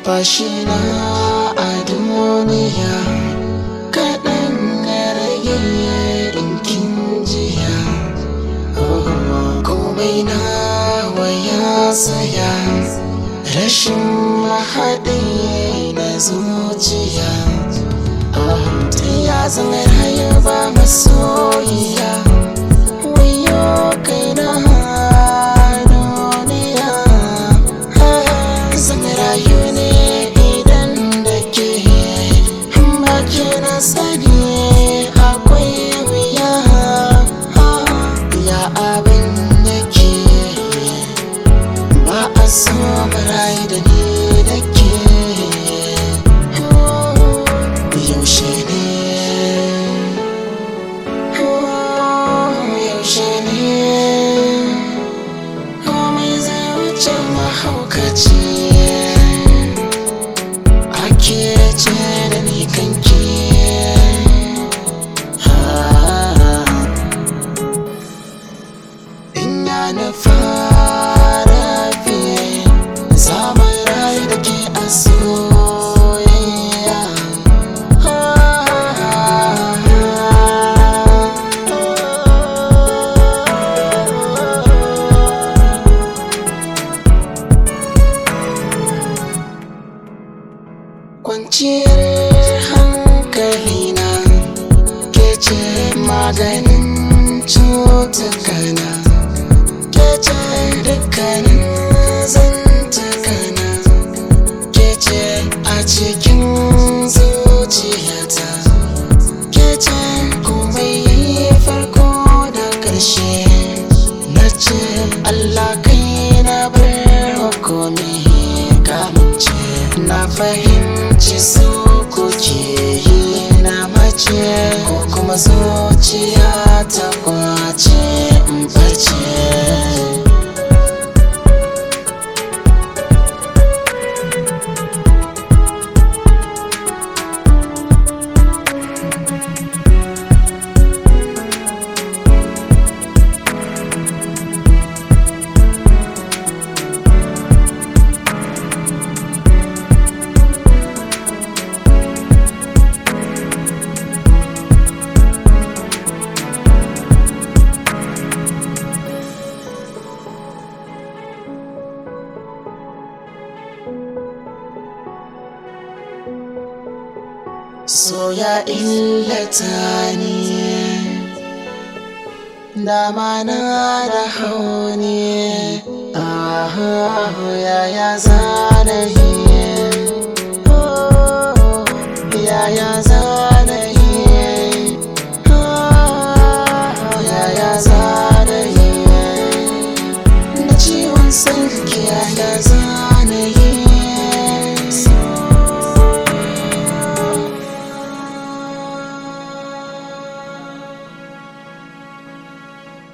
numfashina a duniya kaɗan ya rage ɗinkin jiya komai na waya tsaya rashin mahaɗi na zuciya ta ya zama rayu ba masoyiya wayo kai na duniya zan rayu ne idan da ke baki na sani akwai wuya ya abin da ke ba a so rayu da ni da ke yaushe ne yaushe ne komai zai wuce mahaukaci ake ce da ni kanki ina na fara fiye zaman rayu da ke a soyayya kwanciyar hankalina ke ce maganin cutukana ke ce dukkanin zantukana ke ce a cikin zuciyata ke ce komai yayi farko da ƙarshe na ce Allah kai na bar hukumi kamance na fahimci su kuke yi na mace ko kuma zuciya ta kwace in bace so ya illata ni dama na da hauni ah yaya zana yi Oh, yaya zana yi Ah, yaya zana yi na ciwon sarki yaya zana